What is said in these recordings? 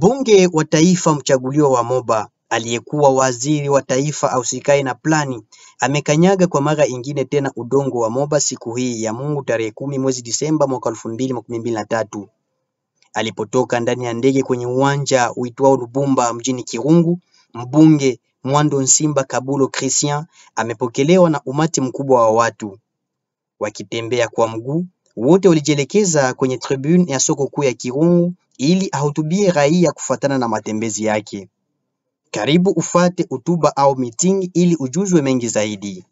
Mbunge wa taifa mchaguliwa wa Moba aliyekuwa waziri wa taifa ausikae na plani amekanyaga kwa mara ingine tena udongo wa Moba siku hii ya Mungu tarehe kumi mwezi Disemba mwaka elfu mbili makumi mbili na tatu alipotoka ndani ya ndege kwenye uwanja uitwao Lubumba mjini Kirungu. Mbunge Mwando Nsimba Kabulo Christian amepokelewa na umati mkubwa wa watu wakitembea kwa mguu. Wote walijielekeza kwenye tribune ya soko kuu ya Kirungu ili ahutubie raia kufuatana na matembezi yake. Karibu ufate hotuba au meeting ili ujuzwe mengi zaidi.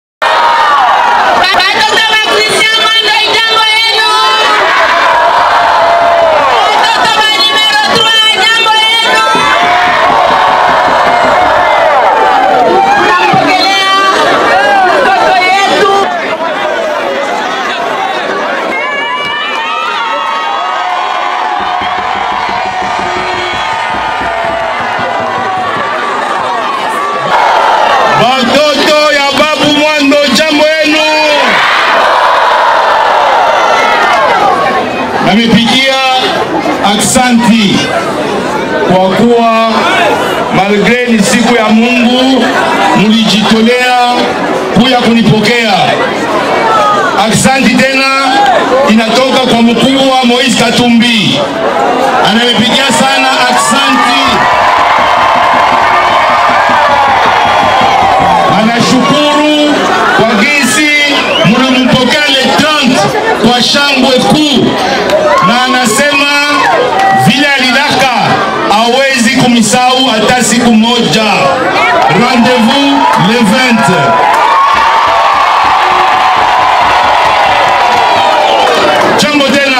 Watoto wa Christian Mwando ijambo yenu. Watoto wa numero 3 jambo yenu. Tunampokelea mtoto yetu. Watoto ya babu Mwando, jambo yenu. Namepigia aksanti kwa kuwa malgre ni siku ya Mungu, mulijitolea kuya kunipokea. Aksanti tena inatoka kwa mkubwa Moise Katumbi, anamepigia sana aksanti. anashukuru kwa gisi mlimpokea le 30 kwa shangwe kuu, na anasema vile alilaka hawezi kumisau hata siku moja. Rendez-vous le 20. Jambo tena,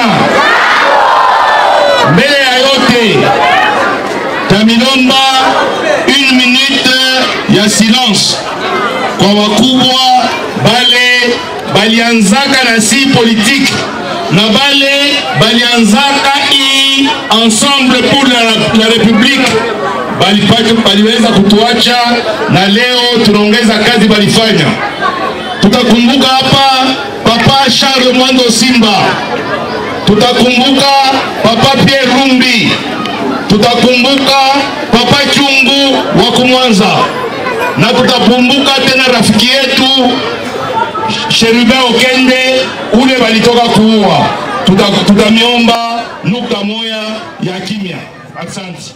mbele ya yote tamilomba une minute ya silence kwa wakubwa bale balianzaka na si politique na bale balianzaka i ensemble pour la, la république balipata baliweza kutuacha na leo tunaongeza kazi balifanya. Tutakumbuka hapa Papa Charles Mwando Simba, tutakumbuka Papa Pierre Rumbi, tutakumbuka Papa Chungu wa Kumwanza na tutakumbuka tena rafiki yetu Sherubin Okende ule walitoka kuua. Tuta- Tutamiomba nukta moya ya kimya. Asante.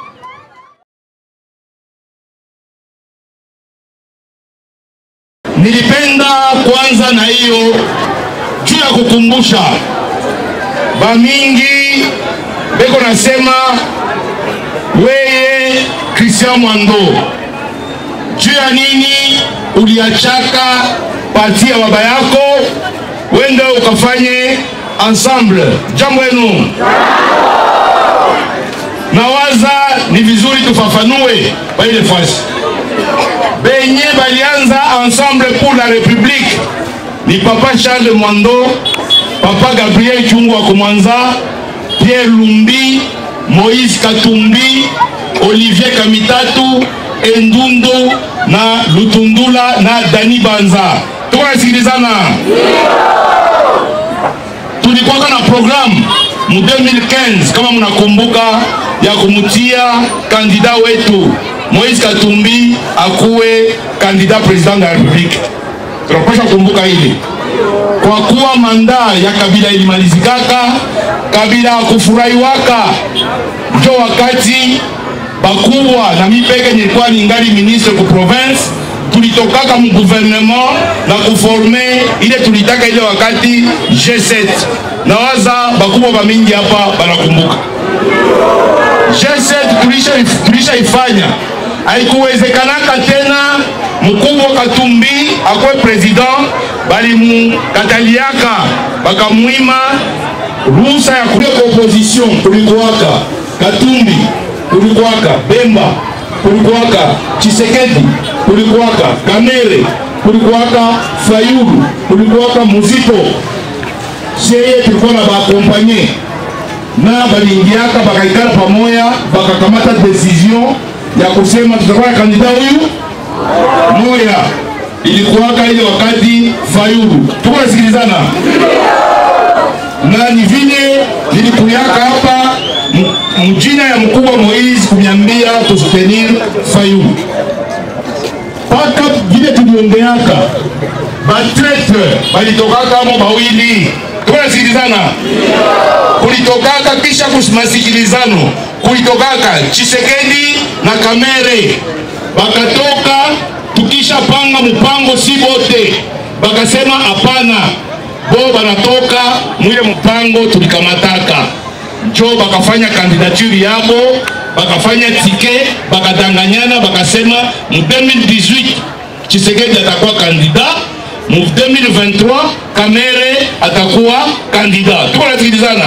Nilipenda kwanza na hiyo juu ya kukumbusha bamingi beko nasema weye Christian Mwando juu ya nini uliachaka parti ya baba yako wende ukafanye ensemble jambo yenu nawaza ni vizuri tufafanue kwa ile fasi benye balianza ensemble pour la république ni papa charles mwando papa gabriel chungu wa kumwanza pierre lumbi moïse katumbi olivier kamitatu endundo na lutundula na dani banza tuko nasikilizana tulikuwaka na programu mu 2015 kama mnakumbuka ya kumutia kandida wetu moïse katumbi akuwe kandida president de la republique tunapasha kumbuka hili kwa kuwa manda ya kabila ilimalizikaka kabila akufurahiwaka njo wakati bakubwa na mipeke nilikuwa ningali ministre ku province tulitokaka mu gouvernement na kuforme ile tulitaka ile wakati G7 nawaza bakubwa bamingi hapa banakumbuka G7 tulisha- tulishaifanya haikuwezekanaka tena mkubwa Katumbi akwe president balimukataliaka bakamwima ruhusa ya kuja kwa opposition kulikuwaka Katumbi kulikuwaka Bemba kulikuwaka Chisekedi kulikuwaka Kamere kulikuwaka Fayulu kulikuwaka Muzito seye tulikuwa na baakompanye na baliingiaka bakaikala pamoya bakakamata decision ya kusema tutakuwa na kandida huyu moya ilikuwaka ile wakati Fayulu tuko nasikilizana na ni vile nilikuyaka hapa m- mjina ya mkubwa Moise kuniambia tusutenir Fayulu mpaka vile tuliongeaka batretre balitokaka mo bawili tunasikilizana kulitokaka kisha kumasikilizano kulitokaka Chisekedi na Kamere bakatoka tukisha panga mpango si bote bakasema hapana bo banatoka mwile mpango tulikamataka njo bakafanya kandidature yabo bakafanya tike bakadanganyana bakasema mu 2018 Chisekedi atakuwa kandida mu 2023 Kamere atakuwa kandida. Tuko nasikilizana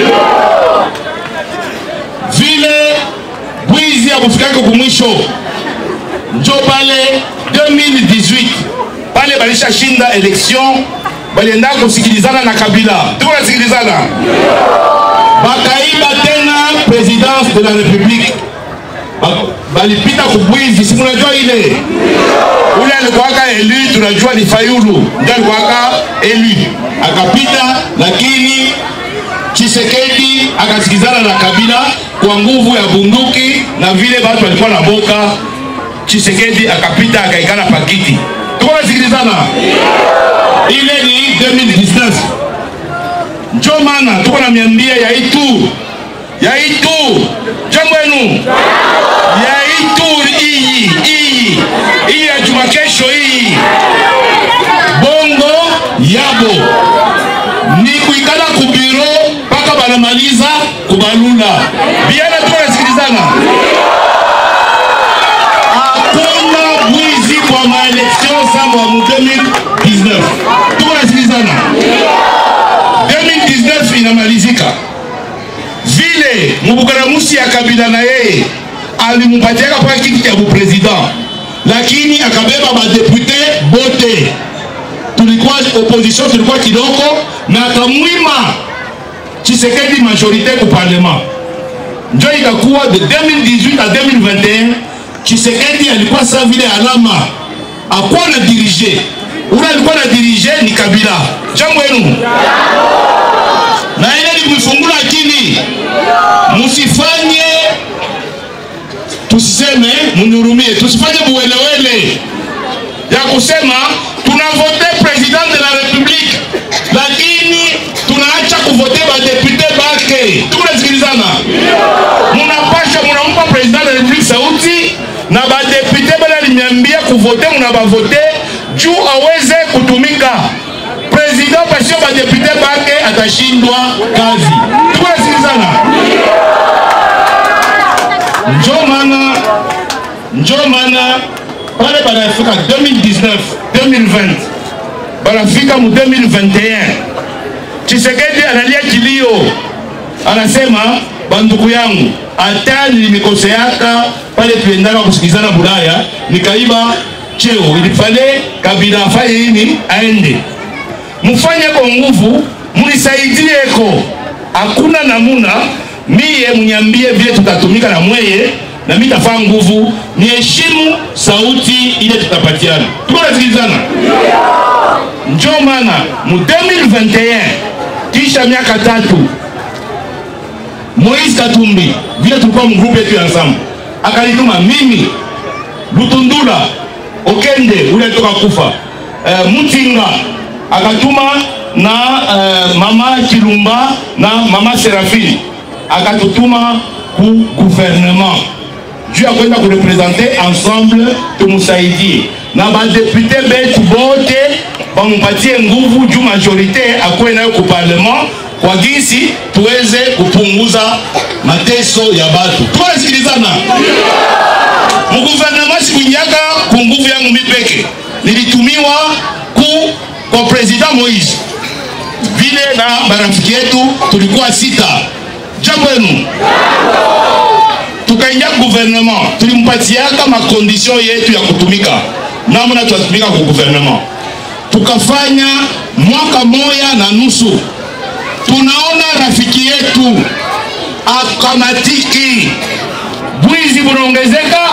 vile bwizi ya kufikaka kumwisho, njo pale 2018 pale balisha shinda election, balienda kusikilizana na Kabila. Tuko nasikilizana bakaiba tena presidence de la republique balipita kubwizi, si munajua ile ule alikuwaka elu, tunajua ni Fayulu ndio alikuwaka elu, akapita, lakini Chisekedi akasikizana na Kabila kwa nguvu ya bunduki na vile watu walikuwa na boka. Chisekedi akapita akaikana pakiti, tuko nasikilizana. Ile ni 2019 njo maana tuko na miambia ya itu ya itu jambo yenu ya itu iyi iyi iyi ya juma kesho iyi bongo yabo ni kuikala kubiro mpaka banamaliza kubalula biana tuko nasikilizana hakuna bwizi kwa maelektio samba mu 2019 tuko nasikilizana 2019 inamalizika vile mubukaramusi ya kabila na yeye alimpatiaka kwa kiti cha bupresident, lakini akabeba badepute bote, tulikuwa opposition, tulikuwa kidogo, na akamwima Chisekedi majorite ku parlement. Njo ikakuwa de 2018 a 2021 Chisekedi alikuwa sa vile alama akuwa na dirige, ule alikuwa na dirige ni Kabila. Jambo yenu na ile ni kuifungula akili, musifanye tusiseme, munihurumie, tusifanye buwelewele ya kusema tunavote president de la republique, lakini tunaacha kuvote badepute bake. Tukunasikilizana, munapasha munampa president de la republique sauti na badepute bale aliniambia kuvote, munabavote juu aweze kutumika president pasio badepute bake atashindwa kazi. Tukunasikilizana, njo maana njo maana pale banafika 2019 2020 banafika mu 2021 Chisekedi analia kilio, anasema banduku yangu, hata nilimikoseaka pale tuendaka kusikizana Bulaya, nikaiba cheo, ilifale Kabila afanye nini, aende mufanye kwa nguvu, munisaidieko. Hakuna namuna, miye mnyambie vile tutatumika na mweye na mi tafaa nguvu, niheshimu sauti ile tutapatiana. Tuko nasikilizana? Njo maana mu 2021 kisha miaka tatu Moise Katumbi vile tulikuwa mgrupu yetu ya ensemble, akanituma mimi Lutundula Okende ule alitoka kufa uh, Mutinga akatuma na uh, mama Chilumba na mama Serafini akatutuma ku gouvernement juu ya kwenda kurepresente ensemble, tumusaidie na badepute betu bote bamupatie nguvu juu majorite akuwe nayo ku parlement kwa gisi tuweze kupunguza mateso ya batu. Tunasikilizana muguvernema, sikuingiaka ku nguvu yangu mipeke, nilitumiwa ku kwa president Moise vile na barafiki yetu tulikuwa sita. Jambo yenu tukaingia gouvernement, tulimpatiaka makondisyon yetu ya kutumika, namna tunatumika ku gouvernement. Tukafanya mwaka moya na nusu, tunaona rafiki yetu akamatiki, bwizi bunaongezeka,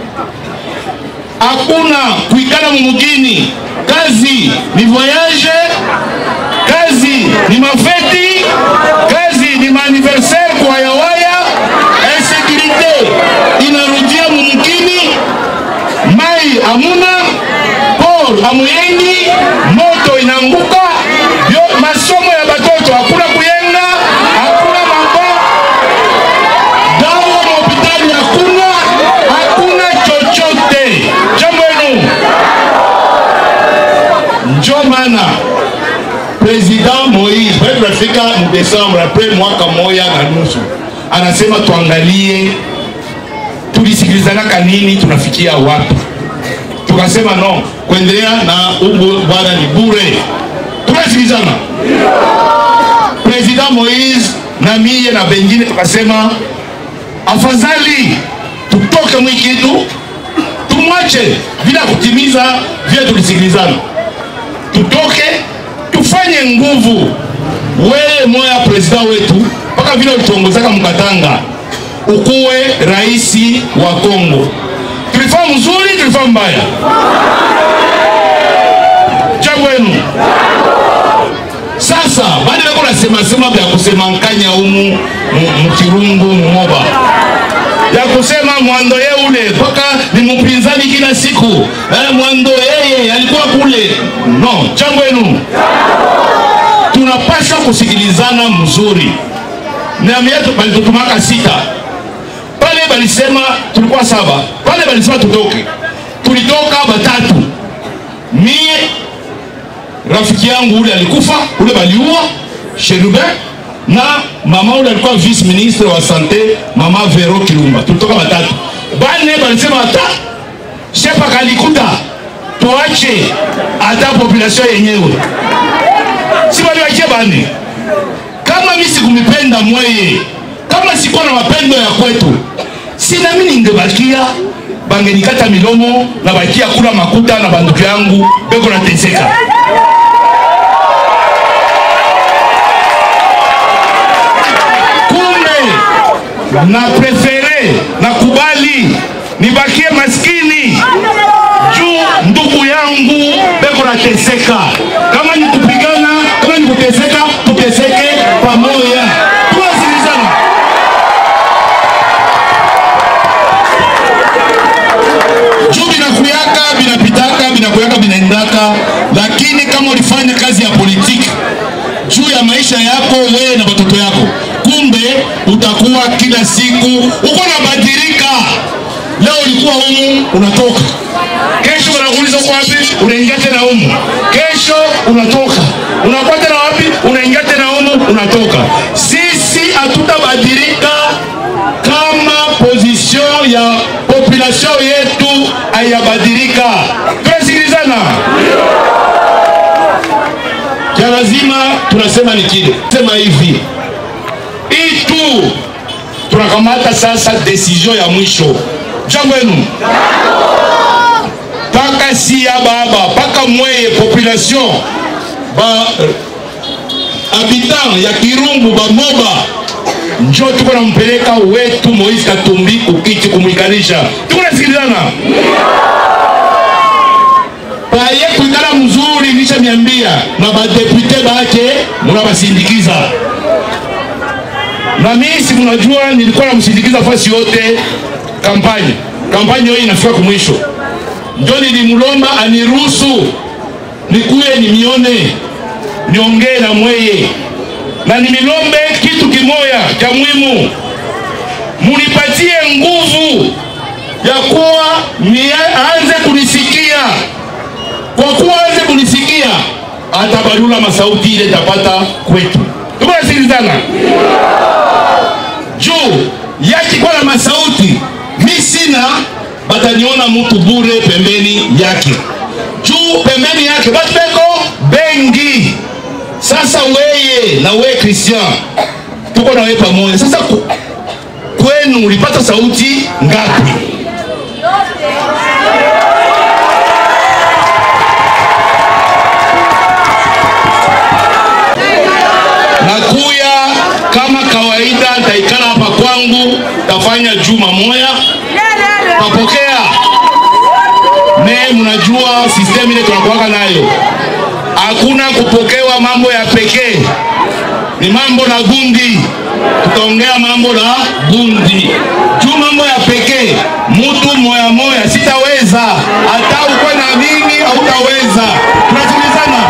hakuna kuikala mumugini, kazi ni voyage, kazi ni mafeti, kazi ni maaniversaire kwa wayawaya, insécurité tunafika mdesembre apres mwaka moya na nusu anasema tuangalie tulisikilizanaka nini tunafikia wapi tukasema no kuendelea na ubu bwana ni bure tunasikilizana president moise na miye na bengine tukasema afadhali tutoke mwikitu tumwache bila kutimiza vile tulisikilizana tutoke tufanye nguvu wewe moya president wetu mpaka vile ulituongozaka mkatanga ukuwe raisi wa Kongo. Tulifanya mzuri, tulifanya mbaya? Jambo yenu sasa, baada ya kuna sema sema vya kusema nkanya umu mkirungu mumoba ya kusema mwando ye ule mpaka ni mpinzani kila siku eh, mwando yeye alikuwa kule. No, jambo yenu tunapaswa kusikilizana mzuri. Nami yetu balitutumaka sita pale, balisema tulikuwa saba pale, balisema tutoke, tulitoka batatu, mie rafiki yangu ule alikufa ule baliua Sherube na mama ule alikuwa vice ministre wa sante mama Vero Kilumba, tulitoka batatu. Bane balisema hata shepa kalikuta tuache hata population yenyewe, si baliwakie bane kama mi sikumipenda mweye, kama sikuwa na mapendo ya kwetu, sina mi ningebakia bangenikata milomo na bakia kula makuta na banduku yangu beko nateseka. Kumbe na prefere na kubali nibakie maskini juu ndugu yangu beko nateseka. Kama ni kupigana, kama ni kuteseka, tuteseke pamoja, tuwasikilizana. juu binakuyaka binapitaka binakuyaka binaendaka, lakini kama ulifanya kazi ya politiki juu ya maisha yako wewe na watoto yako, kumbe utakuwa kila siku uko nabadilika. Leo ulikuwa humu unatoka, kesho wanakuuliza uko wapi, unaingia tena humu, kesho unatoka, unakuwa tena wapi, unaingia tena humu, unatoka. Sisi hatutabadilika kama position ya population yetu hayabadilika. Tunasikilizana? ya lazima tunasema ni kile sema hivi hii tu tunakamata sasa decision ya mwisho jambo yenu paka siya baba paka mweye population ba habitant ya kirumbu bamoba njo tuko nampeleka wetu Moise Katumbi kukiti kumwikanisha tuko nasikilizana paye kuikala mzuri nisha miambia na badepute bake munabasindikiza na mimi si mnajua nilikuwa namsindikiza fasi yote kampanya kampanya hiyo inafika kumwisho ndio nilimlomba aniruhusu nikuye nimione niongee na mweye na nimilombe kitu kimoya cha muhimu munipatie nguvu ya kuwa aanze kunisikia kwa kuwa aanze kunisikia atabalula masauti ile tapata kwetu tuko nasikilizana juu yakikuwa na masauti mi sina bataniona mtu bure pembeni yake juu pembeni yake batu beko bengi sasa weye na weye Christian tuko na wewe pamoja sasa ku, kwenu ulipata sauti ngapi nakuya kama kawaida taikala hapa kwangu tafanya juma moya tapokea me mnajua sistemu ile tunakuwaka nayo hakuna kupokewa mambo ya pekee ni mambo na gundi tutaongea mambo na gundi juu mambo ya pekee mutu moya moya sitaweza hata ukwe na nini hautaweza tunasikilizana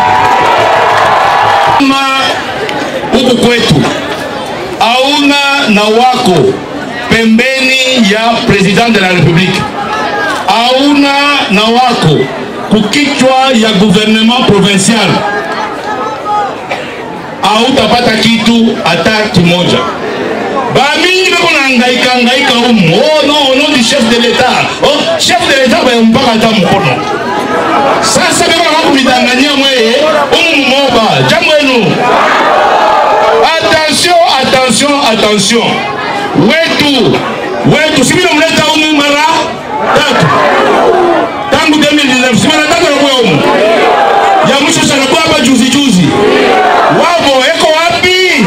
kama huku kwetu hauna na wako pembeni ya president de la republique hauna na wako kukichwa ya gouvernement provincial hautapata kitu hata kimoja bamingi beko nahangaika hangaika umu oh non au nom du chef de l'état oh chef de l'état bayampaka ata mkono sasa beko naka kumidanganyia mweye umu moba jambo enu attention attention attention wetu wetu simile mleta umu mara tatu tangu 2019 simara tatu nakuya umu ya mwisho sanakuwa hapa juzi juzi wavo eko wapi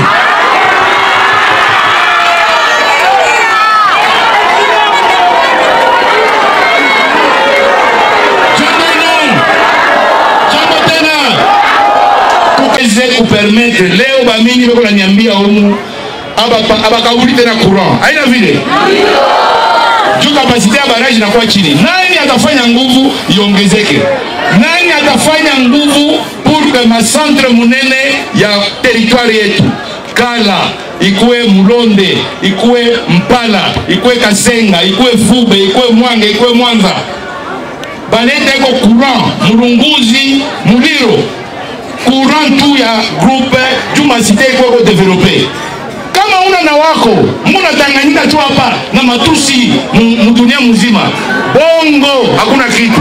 jambo enu jambo tena tukaweze kupermetre leo bamingi beko nanyambia umu abaka- abakabuli tena courant aina vile juu kapasite ya baraji inakuwa chini nani atafanya nguvu iongezeke nani atafanya nguvu pour que macentre munene ya teritwari yetu kala ikuwe mulonde ikuwe mpala ikuwe kasenga ikuwe fube ikuwe mwange ikuwe mwanza baleta iko courant mulunguzi muliro courant tu ya groupe juu masite ikuwe ko develope kama una na wako munatanganyika tu hapa na matusi mu- mudunia mzima bongo hakuna kitu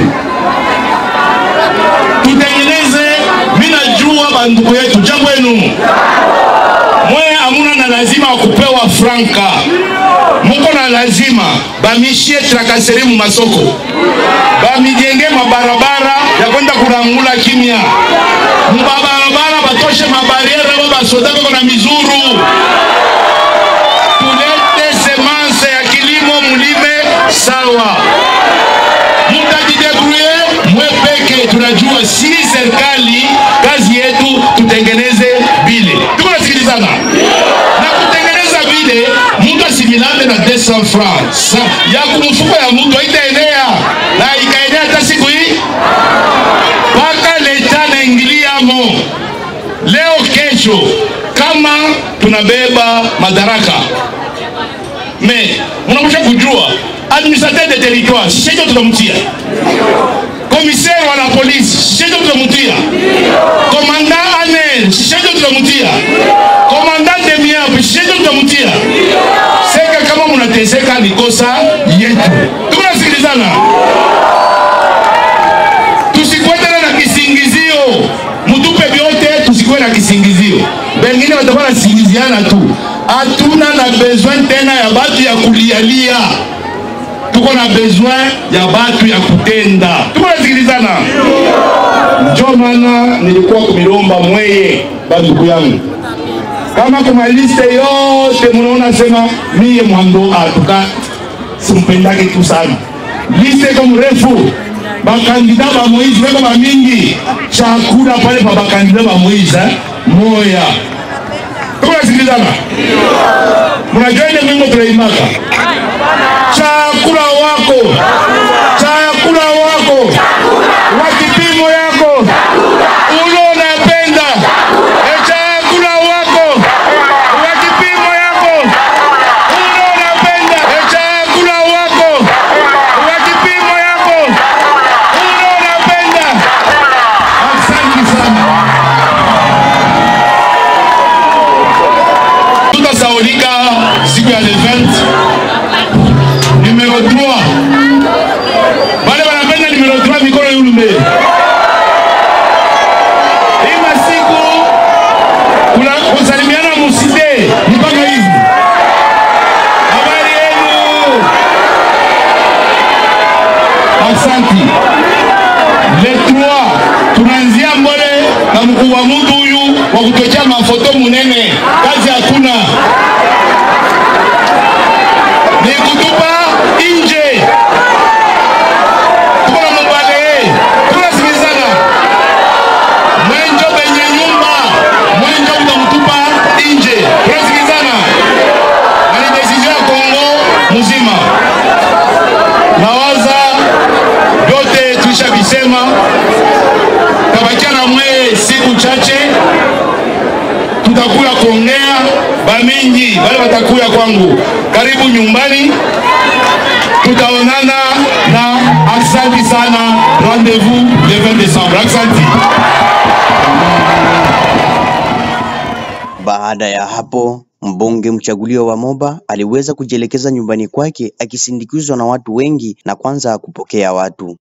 tutengeneze mi najua bandugu yetu jambo yenu mwe amuna na lazima wa kupewa franka muko na lazima bamishie trakaseri mu masoko bamijenge mabarabara ya kwenda kurangula kimya mubabarabara batoshe mabariere bo basoda beko na mizuru tulete semence ya kilimo mulime sawa mutajidebruye mwe peke tunajua si serikali kazi yetu tutengeneze bile tuko nasikilizana na kutengeneza bile mtu asimilane na 200 francs Sa- ya kumfuko ya mtu haitaenea na ikaenea hata siku hii mpaka leta naingiliamo leo kesho kama tunabeba madaraka me unakusha kujua administrateur de territoire sishejo tutamtia commissaire wa la police sishejo tutamtia commandant aner sishejo tutamtia commandant de miap sishejo tutamtia seka kama munateseka ni kosa yetu tuko nasikilizana tusikuwe tena na kisingizio mutupe vyote tusikuwe na kisingizio bengine watakuwa nasingiziana tu hatuna na besoin tena ya batu ya kulialia tuko na besoin ya batu ya kutenda tuko nasikilizana njo maana nilikuwa kumilomba mweye bandugu yangu kama kuma liste yote munaona sema miye mwando atuka simpendake tu sana liste iko mrefu bakandida ba moise beko bamingi chakula pale pa bakandida ba moise eh? moya tuko nasikilizana mnajua ile mingo tunaimaka chakula wako chakula wako wa kipimo yako ulo unapenda e chakula wako wa kipimo yako ulo unapenda e chakula wako wa kipimo yako ulo unapenda asante sana tutasaulika siku ya le 20 numero 3 bale banapenda numero 3 mikono yulume hii masiku kuna kusalimiana musite mpaka hivi habari yenu asanti le 3 tunaanzia mbole na mkuu wa mutu huyu wa kutochea mafoto munene kazi hakuna ni kutupa nje tuko na mubale tunasikilizana mwenjo benye nyumba mwenjo utamtupa nje tunasikilizana na ni desizio ya kongo mzima nawaza vyote tulisha visema tabakia na mweye siku chache tutakuya kuongea bamingi wale watakuya kwangu karibu nyumbani tutaonana na aksanti sana rendez-vous le 20 décembre aksanti Baada ya hapo, mbunge mchaguliwa wa Moba aliweza kujielekeza nyumbani kwake akisindikizwa na watu wengi na kwanza kupokea watu.